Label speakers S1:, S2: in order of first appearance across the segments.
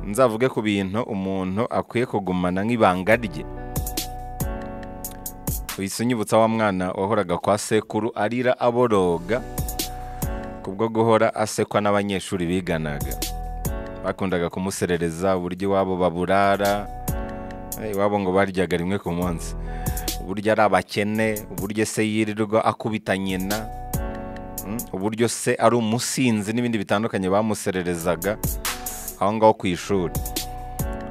S1: nzavuge ku bintu umuntu akwiye kugumana nk'ibanga rye uhise unyibutsa wa mwana wahoraga kwa sekuru arira aboroga kubwo guhora asekwa n'abanyeshuri biganaga bakundaga kumuserereza uburyo iwabo baburara iwabo ngo baryaga rimwe ku munsi uburyo ari abakene uburyo se yirirwa akubita nyina uburyo se ari umusinzi n'ibindi bitandukanye bamusererezaga aho ngaho ku ishuri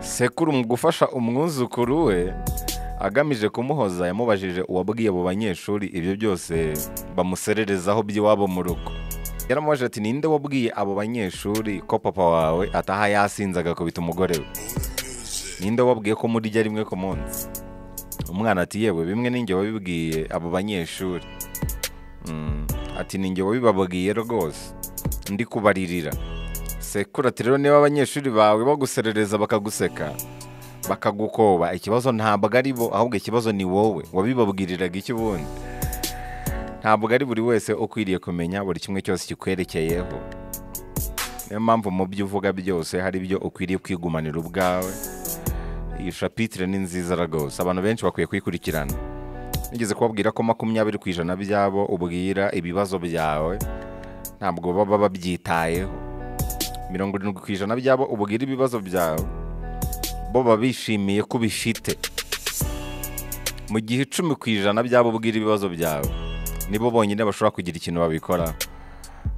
S1: sekuru mu gufasha umwuzukuru we agamije kumuhoza yamubajije uwabwiye abo banyeshuri ibyo byose bamusererezaho by'iwabo mu rugo yaramubajije ati ninde wabwiye abo banyeshuri ko papa wawe ataha yasinze agakubita umugore we ninde wabwiye ko murya rimwe ku munsi umwana ati yewe bimwe n'inge wabibwiye abo banyeshuri Mm, ati ni ngewe wabibabwiye rwose ndi kubaririra sekuru ati rero niba abanyeshuri bawe baguserereza bakaguseka bakagukoba ikibazo ntabwo ari bo ahubwo ikibazo ni wowe wabibabwiriraga iki ubundi ntabwo ari buri wese ukwiriye kumenya buri kimwe cyose kikwerekeyeho niyo mpamvu mu byo uvuga byose hari ibyo ukwiriye kwigumanira ubwawe iyi shapitire ni nziza rwose abantu benshi bakwiye kuyikurikirana nigeze kubabwira ko makumyabiri ku ijana by'abo ubwira ibibazo byawe ntabwo baba babyitayeho mirongo irindwi ku ijana by'abo ubwira ibibazo byawe bo baba bishimiye ko ubifite mu gihe icumi ku ijana by'abo ubwira ibibazo byawe nibo bonyine bashobora kugira ikintu babikora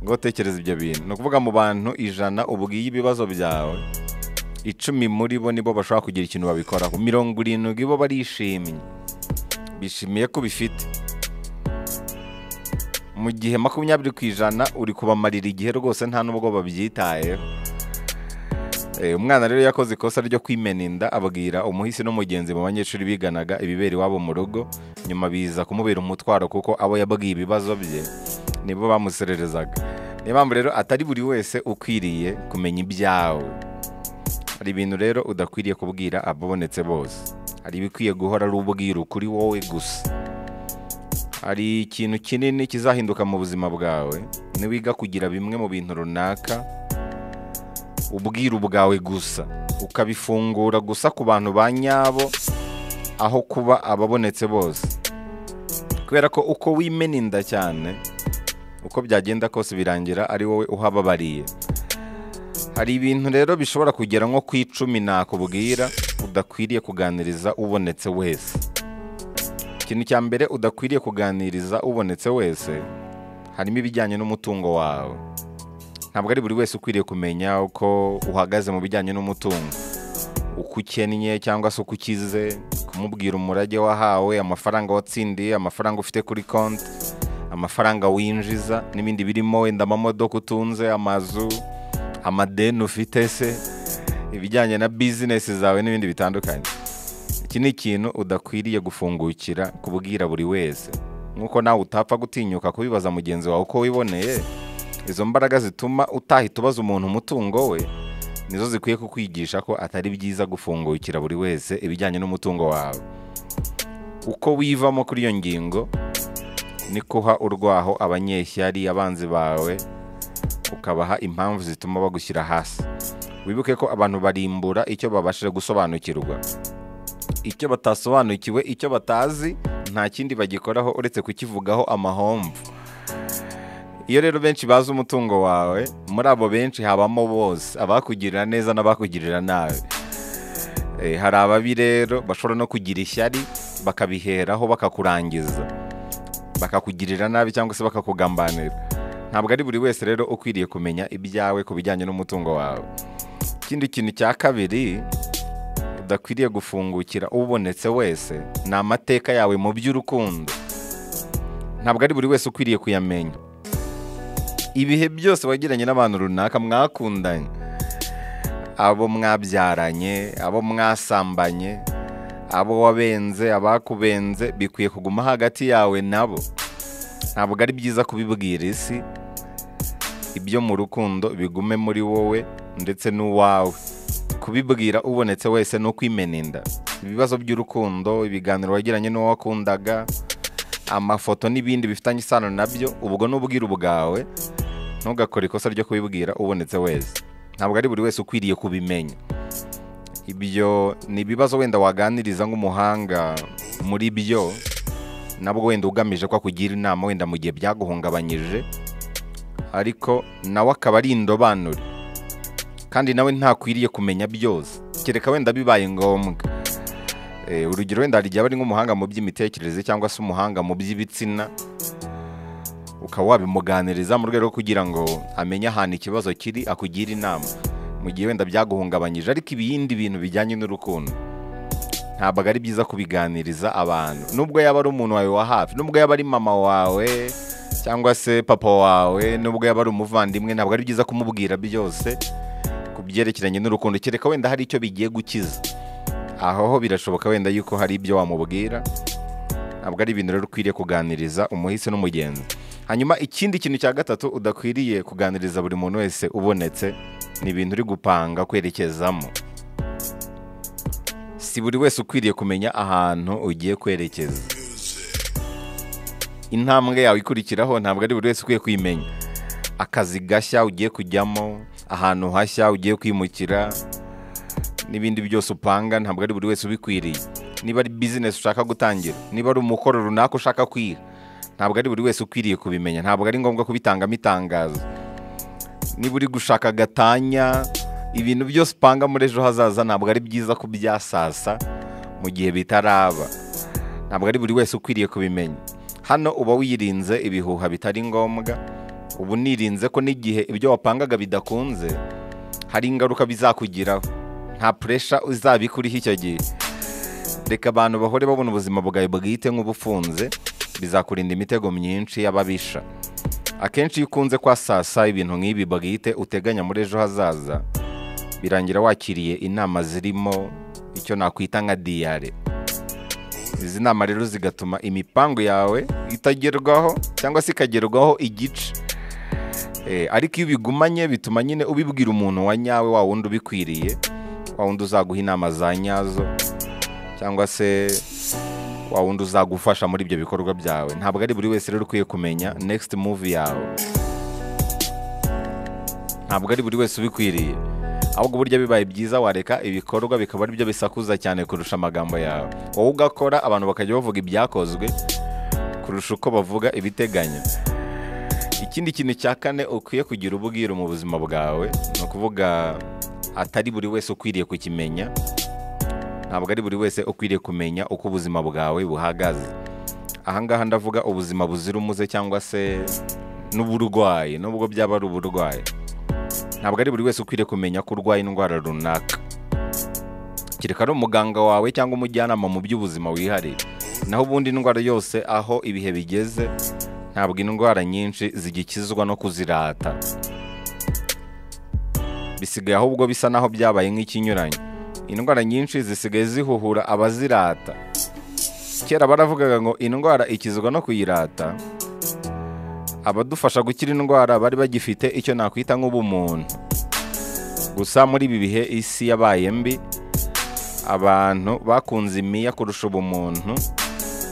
S1: ngo utekereze ibyo bintu ni ukuvuga mu bantu ijana ubwiye ibibazo byawe icumi muri bo nibo bashobora kugira ikintu babikoraho mirongo irindwi bo barishimye bishimiye ko bifite mu gihe makumyabiri ku ijana uri kubamarira igihe rwose nta nubwo babyitayeho Eh, umwana rero yakoze ikosa ryo kwimena inda abwira umuhisi n'umugenzi mu banyeshuri biganaga ibibera iwabo mu rugo nyuma biza kumubera umutwaro kuko abo yabwiye ibibazo bye nibo bamusererezaga niyo mpamvu rero atari buri wese ukwiriye kumenya ibyawe hari ibintu rero udakwiriye kubwira ababonetse bose hari ibikwiye guhora ari ubwiru kuri wowe gusa hari ikintu kinini kizahinduka mu buzima bwawe niwiga kugira bimwe mu bintu runaka ubwiru bwawe gusa ukabifungura gusa ku bantu ba nyabo aho kuba ababonetse bose kubera ko uko wimena inda cyane uko byagenda kose birangira ari wowe uhababariye hari ibintu rero bishobora kugera nko ku icumi nakubwira udakwiriye kuganiriza ubonetse wese ikintu cya mbere udakwiriye kuganiriza ubonetse wese harimo ibijyanye n'umutungo wawe ntabwo ari buri wese ukwiriye kumenya uko uhagaze mu bijyanye n'umutungo uko ukennye cyangwa se uko ukize kumubwira umurage wahawe amafaranga watsindiye amafaranga ufite kuri konti amafaranga winjiza n'ibindi birimo wenda amamodoka utunze amazu amadeni ufite se ibijyanye na bizinesi zawe n'ibindi bitandukanye iki ni ikintu udakwiriye gufungukira kubwira buri wese nk'uko nawe utapfa gutinyuka kubibaza mugenzi wawe uko wiboneye izo mbaraga zituma utahita ubaza umuntu umutungo we nizo zikwiye kukwigisha ko atari byiza gufungukira buri wese ibijyanye n'umutungo wawe uko wivamo kuri iyo ngingo ni kuha urwaho abanyeshyari abanzi bawe ukabaha impamvu zituma bagushyira hasi wibuke ko abantu barimbura icyo babashije gusobanukirwa icyo batasobanukiwe icyo batazi nta kindi bagikoraho uretse kukivugaho amahomvu iyo rero benshi bazi umutungo wawe muri abo benshi habamo bose abakugirira neza n'abakugirira nabi Eh, hari ababi rero bashobora no kugira ishyari bakabiheraho bakakurangiza bakakugirira nabi cyangwa se bakakugambanira ntabwo ari buri wese rero ukwiriye kumenya ibyawe ku bijyanye n'umutungo wawe ikindi kintu cya kabiri udakwiriye gufungukira ubonetse wese ni amateka yawe mu by'urukundo ntabwo ari buri wese ukwiriye kuyamenya ibihe byose wagiranye n'abantu runaka mwakundanye abo mwabyaranye abo mwasambanye abo wabenze abakubenze bikwiye kuguma hagati yawe nabo ntabwo ari byiza kubibwira isi ibyo mu rukundo bigume muri wowe ndetse n'uwawe kubibwira ubonetse wese ni ukwimena inda ibibazo by'urukundo ibiganiro wagiranye n'uwo wakundaga amafoto n'ibindi bifitanye isano nabyo ubwo n'ubwiru bwawe ntugakore ikosa ryo kubibwira ubonetse wese ntabwo ari buri wese ukwiriye kubimenya ibyo ni ibibazo wenda waganiriza nk'umuhanga muri byo nabwo wenda ugamije ko akugira inama wenda mu gihe byaguhungabanyije ariko nawe akaba ari indobanure kandi nawe ntakwiriye kumenya byose kereka wenda bibaye ngombwa Eh, urugero wenda hari igihe aba ari nk'umuhanga mu by'imitekerereze cyangwa se umuhanga mu by'ibitsina ukaba wabimuganiriza mu rwego rwo kugira ngo amenye ahantu ikibazo kiri akugire inama mu gihe wenda byaguhungabanyije ariko ibindi bintu bijyanye n'urukundo ntabwo ari byiza kubiganiriza abantu nubwo yaba ari umuntu wawe wa hafi nubwo yaba ari mama wawe cyangwa se papa wawe nubwo yaba ari umuvandimwe ntabwo ari byiza kumubwira byose ku byerekeranye n'urukundo kereka wenda hari icyo bigiye gukiza aho ho birashoboka wenda yuko hari ibyo wamubwira ntabwo ari ibintu rero ukwiriye kuganiriza umuhisi n'umugenzi hanyuma ikindi kintu cya gatatu udakwiriye kuganiriza buri muntu wese ubonetse ni ibintu uri gupanga kwerekezamo si buri wese ukwiriye kumenya ahantu ugiye kwerekeza intambwe yawe ikurikiraho ntabwo ari buri wese ukwiye kwimenya akazi gashya ugiye kujyamo ahantu hashya ugiye kwimukira n'ibindi byose upanga ntabwo ari buri wese ubikwiriye niba ari bizinesi ushaka gutangira niba ari umukoro runaka ushaka kwiha ntabwo ari buri wese ukwiriye kubimenya ntabwo ari ngombwa kubitangamo itangazo niba uri gushaka gatanya ibintu byose upanga muri ejo hazaza ntabwo ari byiza kubyasasa mu gihe bitaraba ntabwo ari buri wese ukwiriye kubimenya hano uba wirinze ibihuha bitari ngombwa uba unirinze ko n'igihe ibyo wapangaga bidakunze hari ingaruka bizakugiraho nta puresha uzabikuriho icyo gihe reka abantu bahore babona ubuzima bwawe bwite nk'ubufunze bizakurinda imitego myinshi y'ababisha akenshi iyo ukunze kwasasa ibintu nk'ibi bwite uteganya muri ejo hazaza birangira wakiriye inama zirimo icyo nakwita nka diyare izi nama rero zigatuma imipangu yawe itagerwaho cyangwa se ikagerwaho igice Eh, ariko iyo ubigumanye bituma nyine ubibwira umuntu wa nyawe wa wundi ubikwiriye wa wundi uzaguha inama za nyazo cyangwa se wa wundi uzagufasha muri ibyo bikorwa byawe ntabwo ari buri wese rero ukwiye kumenya next move yawe ntabwo ari buri wese ubikwiriye ahubwo burya bibaye byiza wareka ibikorwa bikaba ari byo bisakuza cyane kurusha amagambo yawe wowe ugakora abantu bakajya bavuga ibyakozwe kurusha uko bavuga ibiteganya ikindi kintu cya kane ukwiye kugira ubwiro mu buzima bwawe ni ukuvuga atari buri wese ukwiriye kukimenya ntabwo ari buri wese ukwiriye kumenya uko ubuzima bwawe buhagaze ahangaha ndavuga ubuzima buzira umuze cyangwa se n'uburwayi nubwo byaba ari uburwayi ntabwo ari buri wese ukwiriye kumenya ko urwaye indwara runaka kereka ari umuganga wawe cyangwa umujyanama mu by'ubuzima wihariye naho ubundi indwara yose aho ibihe bigeze ntabwo indwara nyinshi zigikizwa no kuzirata bisigaye ahubwo bisa naho byabaye nk'ikinyuranye indwara nyinshi zisigaye zihuhura abazirata kera baravugaga ngo indwara ikizwa no kuyirata abadufasha gukira indwara bari bagifite icyo nakwita nk'ubumuntu gusa muri ibi bihe isi yabaye mbi abantu bakunze imiya kurusha ubumuntu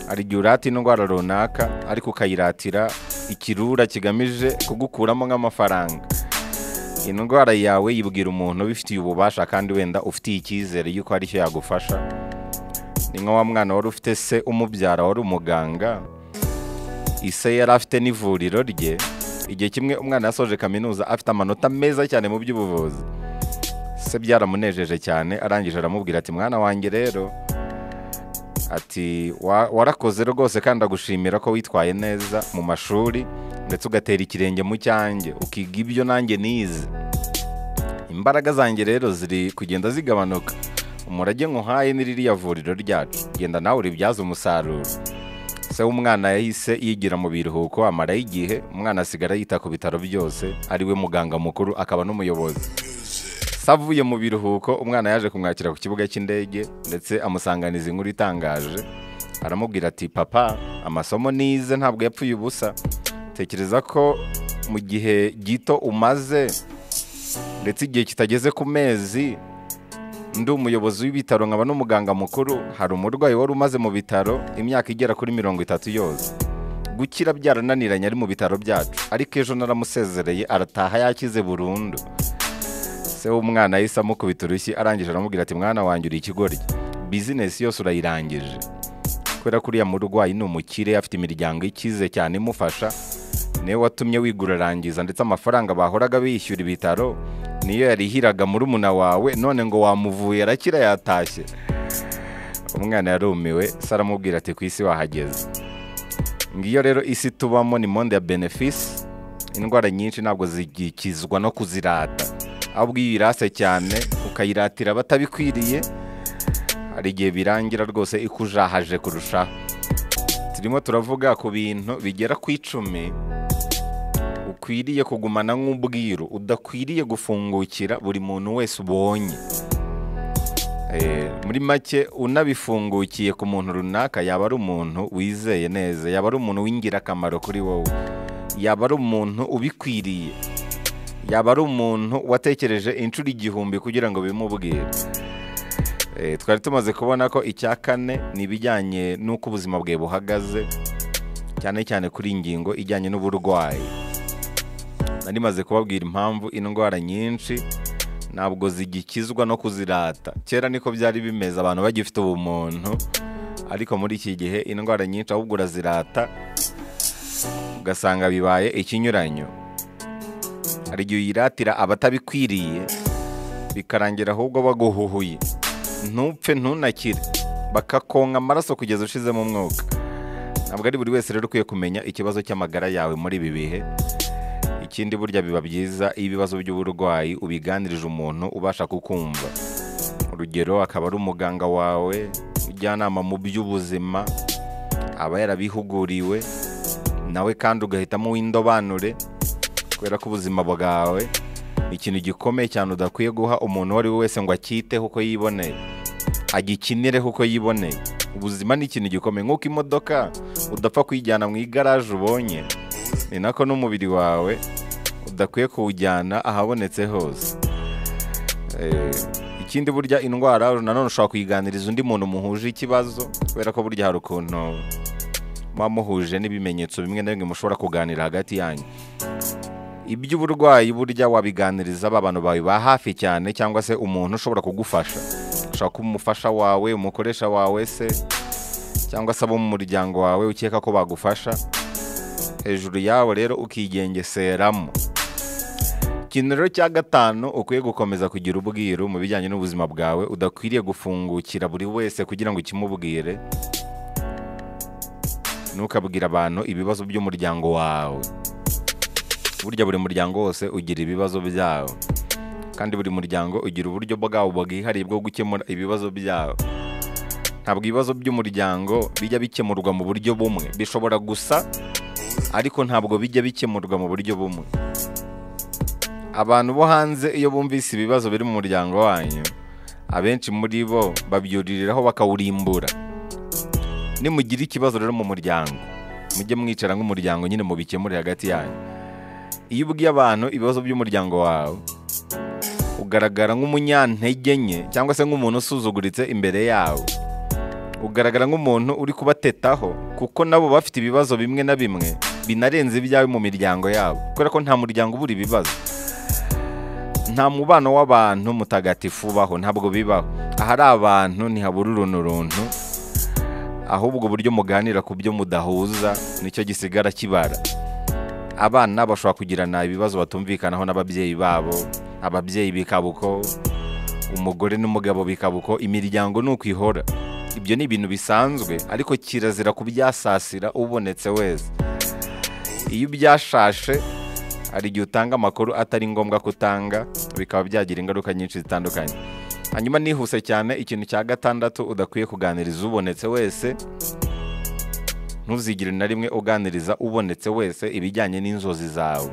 S1: hari igihe urata indwara runaka ariko ukayiratira ikirura kigamije kugukuramo nk'amafaranga indwara yawe yibwira umuntu ubifitiye ububasha kandi wenda ufitiye icyizere yuko hari icyo yagufasha ni nka wa mwana wari ufite se umubyara wari umuganga ise yari afite n'ivuriro rye igihe kimwe umwana yasoje kaminuza afite amanota meza cyane mu by'ubuvuzi se byaramunejeje cyane arangije aramubwira ati mwana wanjye rero ati "Wa- warakoze rwose kandi agushimira ko witwaye neza mu mashuri ndetse ugatera ikirenge mu cyanjye ukiga ibyo nanjye nize imbaraga zanjye rero ziri kugenda zigabanuka umurage nkuhaye ni ririya vuriro ryacu genda nawe uribyaze umusaruro se w'umwana yahise yigira mu biruhuko amarayo igihe umwana asigara yita ku bitaro byose ariwe muganga mukuru akaba n'umuyobozi Se avuye mu biruhuko umwana yaje kumwakira ku kibuga cy'indege ndetse amusanganiza inkuru itangaje aramubwira ati papa amasomo nize ntabwo yapfuye ubusa tekereza ko mu gihe gito umaze ndetse igihe kitageze ku mezi ndi umuyobozi w'ibitaro nkaba n'umuganga mukuru hari umurwayi wari umaze mu bitaro imyaka igera kuri mirongo itatu yose gukira byarananiranye ari mu bitaro byacu ariko ejo naramusezereye arataha yakize burundu se w'umwana yahise amukubita urushyi arangije aramubwira ati mwana wanjye uri ikigoryi bizinesi yose urayirangije kubera ko uriya murwayi ni umukire afite imiryango ikize cyane imufasha niwe watumye wigura arangiza ndetse amafaranga bahoraga bishyura ibitaro niyo yarihiraga murumuna wawe none ngo wamuvuye arakira yatashye umwana yarumiwe se aramubwira ati ku isi wahageze ngiyo rero isi tubamo ni monde ya benefisi indwara nyinshi ntabwo zigikizwa no kuzirata ahubwo iyo uyirase cyane ukayiratira batabikwiriye hari igihe birangira rwose ikujahaje kurushaho turimo turavuga ku bintu bigera ku icumi ukwiriye kugumana nk'ubwiru udakwiriye gufungukira buri muntu wese ubonye Eh, muri make unabifungukiye ku muntu runaka yaba ari umuntu wizeye neza yaba ari umuntu w'ingirakamaro kuri wowe yaba ari umuntu ubikwiriye yaba ari umuntu watekereje inshuro igihumbi kugira ngo bimubwire Eh, twari tumaze kubona ko icya kane ni ibijyanye n'uko ubuzima bwe buhagaze cyane cyane kuri iyi ngingo ijyanye n'uburwayi nari maze kubabwira impamvu indwara nyinshi ntabwo zigikizwa no kuzirata kera niko byari bimeze abantu bagifite ubumuntu ariko muri iki gihe indwara nyinshi ahubwo urazirata ugasanga bibaye ikinyuranyo hari igihe uyiratira abatabikwiriye bikarangira ahubwo baguhuhuye ntupfe ntunakire bakakonka amaraso kugeza ushizemo umwuka ntabwo ari buri wese rero ukwiye kumenya ikibazo cy'amagara yawe muri ibi bihe ikindi burya biba byiza iyo ibibazo by'uburwayi ubiganirije umuntu ubasha kukumva urugero akaba ari umuganga wawe ujyanama mu by'ubuzima aba yarabihuguriwe nawe kandi ugahitamo uw'indobanure kubera ko ubuzima bwawe ni ikintu gikomeye cyane udakwiye guha umuntu uwo ari we wese ngo acyiteho uko yiboneye agikinireho uko yiboneye ubuzima ni ikintu gikomeye nk'uko imodoka udapfa kuyijyana mu igaraje ubonye ni nako n'umubiri wawe udakwiye kuwujyana ahabonetse hose Eh, ikindi burya indwara nanone ushobora kuyiganiriza undi muntu muhuje ikibazo kubera ko burya hari ukuntu muba muhuje n'ibimenyetso bimwe na bimwe mushobora kuganira hagati yanyu iby'uburwayi burya wabiganiriza ba bantu bawe ba hafi cyane cyangwa se umuntu ushobora kugufasha ushobora kuba umufasha wawe umukoresha wawe se cyangwa se abo mu muryango wawe ukeka ko bagufasha hejuru yawo rero ukigengeseramo ikintu rero cya gatanu ukwiye gukomeza kugira ubwiru mu bijyanye n'ubuzima bwawe udakwiriye gufungukira buri wese kugira ngo ukimubwire ntukabwire abantu ibibazo by'umuryango wawe burya buri muryango wose ugira ibibazo byawo kandi buri muryango ugira uburyo bwawo bwihariye bwo gukemura ibibazo byawo ntabwo ibibazo by'umuryango bijya bikemurwa mu buryo bumwe bishobora gusa ariko ntabwo bijya bikemurwa mu buryo bumwe abantu bo hanze iyo bumvise ibibazo biri mu muryango wanyu abenshi muri bo babyuririraho bakawurimbura nimugira ikibazo rero mu muryango mujye mwicara nk'umuryango nyine mubikemure hagati yanyu iyo ubwiye abantu ibibazo by'umuryango wawe ugaragara nk'umunyantege nke cyangwa se nk'umuntu usuzuguritse imbere yawe ugaragara nk'umuntu uri kubatetaho kuko nabo bafite ibibazo bimwe na bimwe binarenze ibyawe mu miryango yabo kubera ko nta muryango ubura ibibazo nta mubano w'abantu mutagatifu ubaho ntabwo bibaho ahari abantu ntihabura uruntu runtu ahubwo uburyo muganira ku byo mudahuza nicyo gisigara kibara abana bashobora kugirana ibibazo batumvikanaho n'ababyeyi babo ababyeyi bikaba uko umugore n'umugabo bikaba uko imiryango ni uko ihora ibyo ni ibintu bisanzwe ariko kirazira kubyasasira ubonetse wese iyo ubyashashe hari igihe utanga amakuru atari ngombwa ko utanga bikaba byagira ingaruka nyinshi zitandukanye hanyuma nihuse cyane ikintu cya gatandatu udakwiye kuganiriza ubonetse wese ntuzigire na rimwe uganiriza ubonetse wese ibijyanye n'inzozi zawe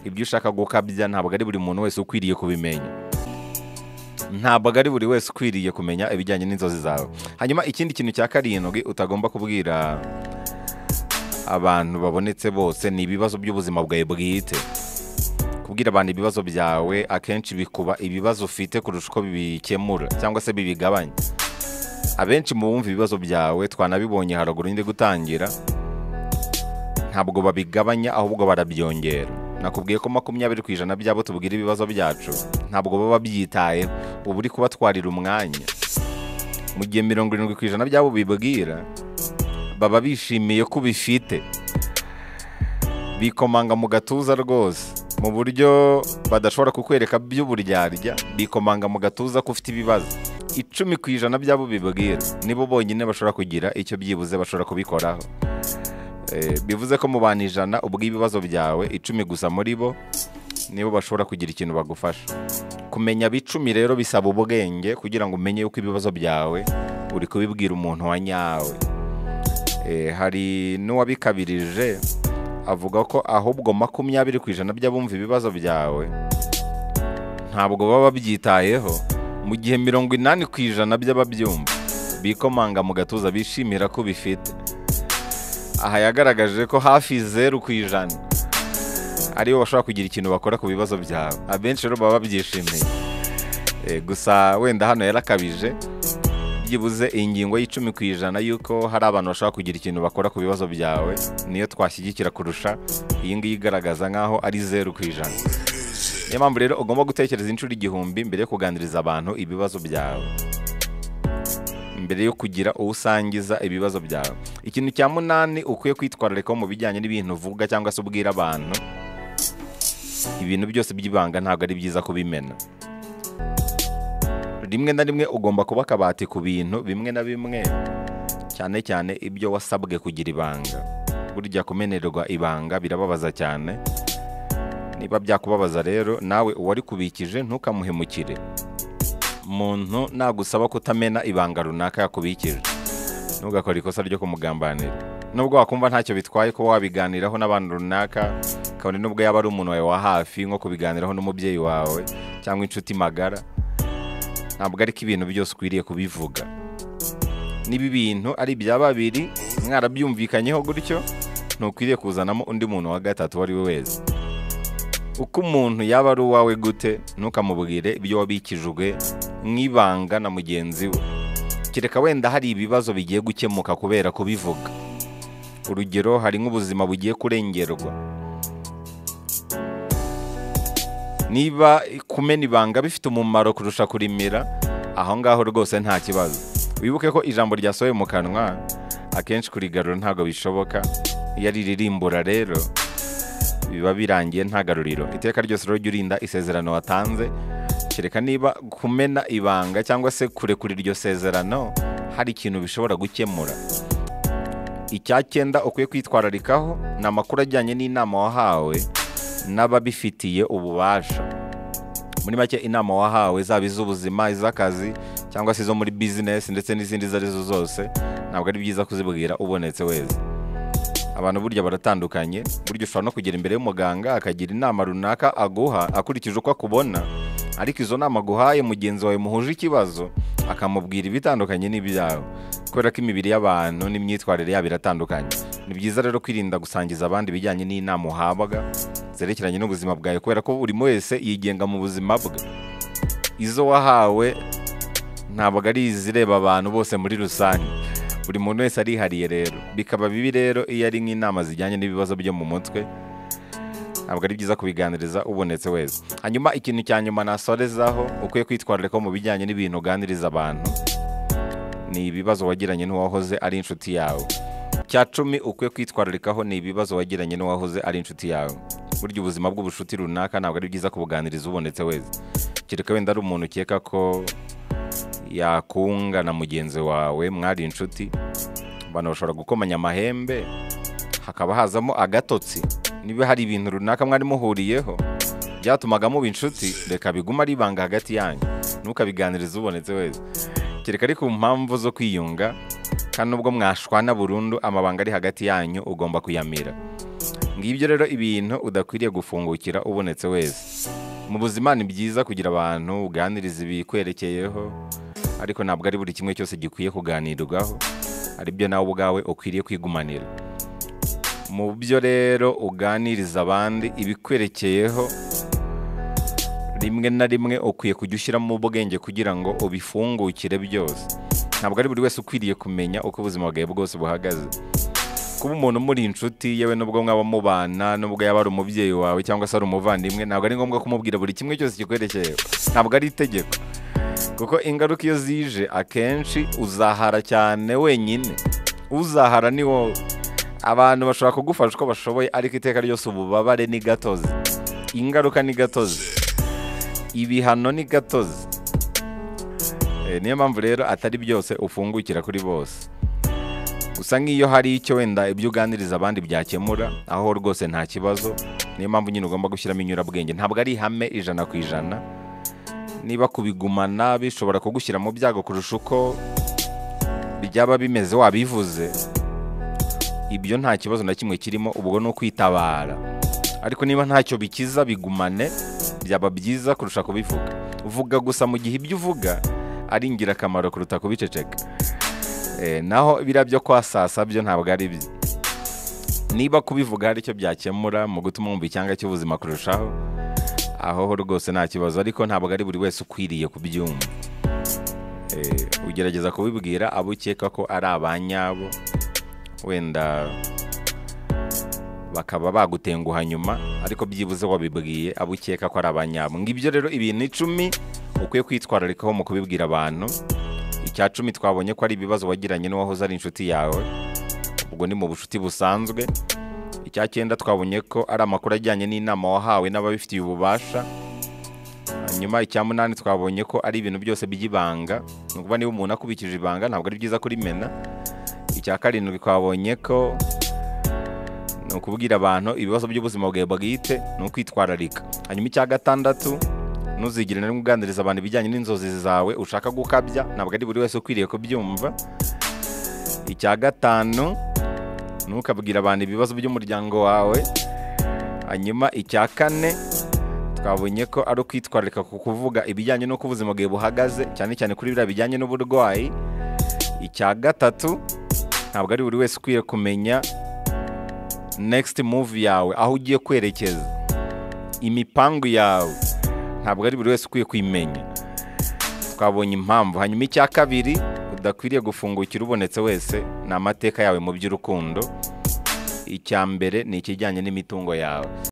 S1: ibyo ushaka gukabya ntabwo ari buri muntu wese ukwiriye kubimenya ntabwo ari buri wese ukwiriye kumenya ibijyanye n'inzozi zawe hanyuma ikindi kintu cya karindwi utagomba kubwira abantu babonetse bose ni ibibazo by'ubuzima bwawe bwite kubwira abantu ibibazo byawe akenshi bikuba ibibazo ufite kurusha uko bibikemura cyangwa se bibigabanya abenshi mu bumva ibibazo byawe twanabibonye haruguru ndi gutangira ntabwo babigabanya ahubwo barabyongera nakubwiye ko makumyabiri ku ijana byabo tubwira ibibazo byacu ntabwo baba babyitayeho uba uri kubatwarira umwanya mu gihe mirongo irindwi ku ijana byabo bibwira baba bishimiye ko ubifite bikomanga mu gatuza rwose mu buryo badashobora kukwereka by'uburyarya bikomanga mu gatuza ko ufite ibibazo icumi ku ijana byabo bibwira nibo bonyine bashobora kugira icyo byibuze bashobora kubikoraho Eh, bivuze ko mu bantu ijana ubw'ibibazo byawe icumi gusa muri bo nibo bashobora kugira ikintu bagufasha kumenya bicumi rero bisaba ubwenge kugira ngo umenye yuko ibibazo byawe uri kubibwira umuntu wa nyawe Eh, hari n'uwabikabirije avuga ko ahubwo makumyabiri ku ijana by'abumva ibibazo byawe ntabwo baba babyitayeho mu gihe mirongo inani ku ijana by'ababyumva bikomanga mu gatuza bishimira ko bifite aha yagaragaje ko hafi zeru ku ijana aribo bashobora kugira ikintu bakora ku bibazo byawe abenshi rero baba babyishimiye Eh, gusa wenda hano yarakabije byibuze ingingo y'icumi ku ijana y'uko hari abantu bashobora kugira ikintu bakora ku bibazo byawe niyo twashyigikira kurusha iyi ngiyi igaragaza nk'aho ari zeru ku ijana niyo mpamvu rero ugomba gutekereza inshuro igihumbi mbere yo kuganiriza abantu ibibazo byawe mbere yo kugira uwo usangiza ibibazo byawe ikintu cya munani ukwiye kwitwararikaho mu bijyanye n'ibintu uvuga cyangwa se ubwira abantu ibintu byose by'ibanga ntabwo ari byiza kubimena rimwe na rimwe ugomba kuba akabati ku bintu bimwe na bimwe cyane cyane ibyo wasabwe kugira ibanga burya kumenerwa ibanga birababaza cyane niba byakubabaza rero nawe uwari kubikije ntukamuhemukire muntu nagusaba kutamena ibanga runaka yakubikije ntugakore ikosa ryo kumugambanira nubwo wakumva ntacyo bitwaye kuba wabiganiraho n'abantu runaka kabone nubwo yaba ari umuntu wawe wa hafi nko kubiganiraho n'umubyeyi wawe cyangwa inshuti magara ntabwo ariko ibintu byose ukwiriye kubivuga niba ibintu ari ibya babiri mwarabyumvikanyeho gutyo ntukwiriye kuzanamo undi muntu wa gatatu uwo ari we wese uko umuntu yaba ari uwawe gute ntukamubwire ibyo wabikijwe nk'ibanga na mugenzi we kereka wenda hari ibibazo bigiye gukemuka kubera kubivuga urugero hari nk'ubuzima bugiye kurengerwa niba kumena ibanga bifite umumaro kurusha kurimira aho ngaho rwose nta kibazo wibuke ko ijambo ryasohoye mu kanwa akenshi kurigarura ntabwo bishoboka iyo ari iririmbura rero biba birangiye nta garuriro iteka ryose rero jya urinda isezerano watanze kereka niba kumena ibanga cyangwa se kurekura iryo sezerano hari ikintu bishobora gukemura icyacyenda ukwiye kwitwararikaho ni amakuru ajyanye n'inama wahawe n'ababifitiye ububasha muri make inama wahawe zaba iz'ubuzima iz'akazi cyangwa se izo muri bizinesi ndetse n'izindi izo arizo zose ntabwo ari byiza kuzibwira ubonetse wese abantu burya baratandukanye burya ushobora no kugera imbere y'umuganga akagira inama runaka aguha akurikije uko akubona ariko izo nama aguhaye mugenzi wawe muhuje ikibazo akamubwira ibitandukanye n'ibyawe kubera ko imibiri y'abantu n'imyitwarire yabo iratandukanye ni byiza rero kwirinda gusangiza abandi ibijyanye n'inama uhabwa zerekeranye n'ubuzima bwawe kubera ko buri wese yigenga mu buzima bwe izo wahawe ntabwo ari izireba abantu bose muri rusange buri muntu wese arihariye rero bikaba bibi rero iyo ari nk'inama zijyanye n'ibibazo byo mu mutwe ntabwo ari byiza kubiganiriza ubonetse wese hanyuma ikintu cya nyuma nasorezaho ukwiye kwitwararika mu bijyanye n'ibintu uganiriza abantu ni ibibazo wagiranye n'uwahoze ari inshuti yawe cya cumi ukwiye kwitwararikaho ni ibibazo wagiranye n'uwahoze ari inshuti yawe burya ubuzima bw'ubucuti runaka ntabwo ari byiza kubuganiriza ubonetse wese kereka wenda ari umuntu ukeka ko yakunga na mugenzi wawe mwari inshuti abantu bashobora gukomanya amahembe hakaba hazamo agatotsi niba hari ibintu runaka mwari muhuriyeho byatumaga muba inshuti reka bigume ari ibanga hagati yanyu ntukabiganirize ubonetse wese kereka ariko mpamvu zo kwiyunga kandi nubwo mwashwana burundu amabanga ari hagati yanyu ugomba kuyamira ngibyo rero ibintu udakwiriye gufungukira ubonetse wese mu buzima ni byiza kugira abantu uganiriza ibikwerekeyeho ariko ntabwo ari buri kimwe cyose gikwiye kuganirwaho ari byo nawe ubwawe ukwiriye kwigumanira mu byo rero uganiriza abandi ibikwerekeyeho rimwe na rimwe ukwiye kujya ushyiramo ubwenge kugira ngo ubifungukire byose ntabwo ari buri wese ukwiriye kumenya uko ubuzima bwawe bwose buhagaze kuba umuntu muri inshuti yewe nubwo mwaba mubana nubwo yaba ari umubyeyi wawe cyangwa se ari umuvandimwe ntabwo ari ngombwa kumubwira buri kimwe cyose kikwerekeye ntabwo ari itegeko kuko ingaruka iyo zije akenshi uzahara cyane wenyine uzahara ni wowe abantu bashobora kugufasha uko bashoboye ariko iteka ryose ububabare ni gatozi ingaruka ni gatozi ibihano ni gatozi Eh, niyo mpamvu rero atari byose ufungukira kuri bose gusa nk'iyo hari icyo wenda ibyo uganiriza abandi byakemura aho rwose nta kibazo niyo mpamvu nyine ugomba gushyiramo inyurabwenge ntabwo ari ihame ijana ku ijana niba kubigumana bishobora kugushyira mu byago kurusha uko byaba bimeze wabivuze ibyo nta kibazo na kimwe kirimo ubwo ni ukwitabara ariko niba ntacyo bikiza bigumane byaba byiza kurusha kubivuga vuga gusa mu gihe ibyo uvuga ari ingirakamaro kuruta kubiceceka Eh, naho biriya byo kwasasa byo ntabwo ari byo niba kubivuga hari icyo byakemura mu gutuma wumva icyanga cy'ubuzima kurushaho aho ho rwose nta kibazo ariko ntabwo ari buri wese ukwiriye kubyumva Eh, ugerageza kubibwira abo ukeka ko ari abanyabo wenda bakaba bagutenguha nyuma ariko byibuze wabibwiye abo ukeka ko ari abanyabo ngibyo rero ibintu icumi ukwiye kwitwararikaho mu kubibwira abantu icya cumi twabonye ko ari ibibazo wagiranye n'uwahoze ari inshuti yawe ubwo ni mu bucuti busanzwe icya cyenda twabonye ko ari amakuru ajyanye n'inama wahawe n'ababifitiye ububasha hanyuma icya munani twabonye ko ari ibintu byose by'ibanga ni ukuvuga niba umuntu akubikije ibanga ntabwo ari byiza kurimena icya karindwi twabonye ko ni ukubwira abantu ibibazo by'ubuzima bwawe bwite ni ukwitwararika hanyuma icya gatandatu ntuzigire na rimwe uganiriza abantu ibijyanye n'inzozi zawe ushaka gukabya ntabwo ari buri wese ukwiriye kubyumva icya gatanu ntukabwire abantu ibibazo by'umuryango wawe hanyuma icya kane twabonye ko ari ukwitwararika ku kuvuga ibijyanye n'uko ubuzima bwawe buhagaze cyane cyane kuri biriya bijyanye n'uburwayi icya gatatu ntabwo ari buri wese ukwiye kumenya next move yawe aho ugiye kwerekeza imipangu yawe ntabwo ari buri wese ukwiye kuyimenya twabonye impamvu hanyuma icya kabiri udakwiriye gufungukira ubonetse wese ni amateka yawe mu by'urukundo icya mbere ni ikijyanye n'imitungo yawe